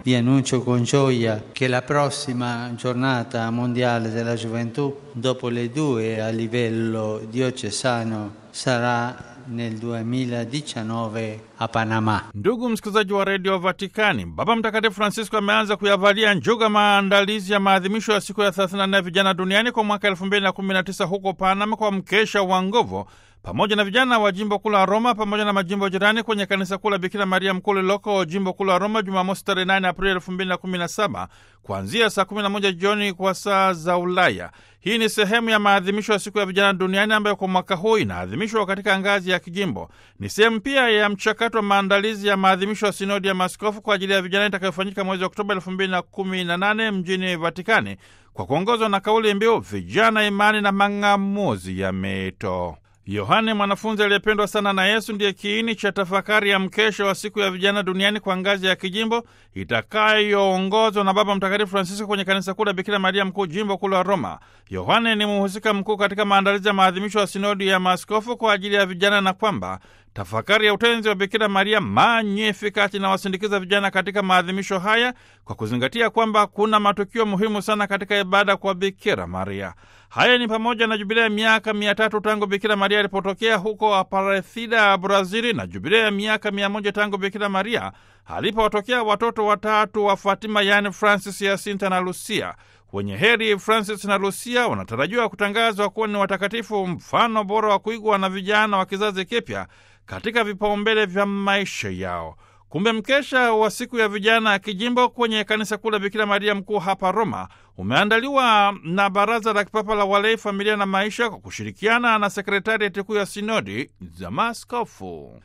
Vi annuncio con gioia che la prossima giornata mondiale della gioventù, dopo le due a livello diocesano, sarà nel 2019 a Panama. Ndugu msikilizaji wa redio Vatikani, Baba Mtakatifu Francisco ameanza kuyavalia njuga maandalizi ya maadhimisho ya siku ya 34 ya vijana duniani kwa mwaka 2019 huko Panama kwa mkesha wa nguvu pamoja na vijana wa jimbo kuu la Roma pamoja na majimbo jirani kwenye kanisa kuu la Bikira Maria Mkuu lililoko jimbo kuu la Roma Jumamosi tarehe 8 Aprili 2017 kuanzia saa 11 jioni kwa saa za Ulaya. Hii ni sehemu ya maadhimisho ya siku ya vijana duniani ambayo kwa mwaka huu inaadhimishwa katika ngazi ya kijimbo. Ni sehemu pia ya mchakato wa maandalizi ya maadhimisho ya sinodi ya maaskofu kwa ajili ya vijana itakayofanyika mwezi Oktoba 2018 mjini Vatikani kwa kuongozwa na kauli mbiu vijana, imani na mang'amuzi ya mito. Yohane mwanafunzi aliyependwa sana na Yesu ndiye kiini cha tafakari ya mkesho wa siku ya vijana duniani kwa ngazi ya kijimbo itakayoongozwa na Baba Mtakatifu Francisco kwenye kanisa kuu la Bikira Maria Mkuu, jimbo kuu la Roma. Yohane ni mhusika mkuu katika maandalizi ya maadhimisho ya sinodi ya maaskofu kwa ajili ya vijana na kwamba tafakari ya utenzi wa Bikira Maria Magnificat inawasindikiza vijana katika maadhimisho haya kwa kuzingatia kwamba kuna matukio muhimu sana katika ibada kwa Bikira Maria. Haya ni pamoja na jubilea ya miaka mia tatu tangu Bikira Maria alipotokea huko Aparecida, Brazili, na jubilea ya miaka mia moja tangu Bikira Maria alipowatokea watoto watatu wa Fatima, yaani Francis, Yasinta na Lucia. Wenye heri Francis na Lucia wanatarajiwa kutangazwa kuwa ni watakatifu, mfano bora wa kuigwa na vijana wa kizazi kipya katika vipaumbele vya maisha yao. Kumbe mkesha wa siku ya vijana ya kijimbo kwenye kanisa kuu la Bikira Maria Mkuu hapa Roma umeandaliwa na Baraza la Kipapa la Walei, Familia na Maisha kwa kushirikiana na Sekretarieti Kuu ya Sinodi za Maaskofu.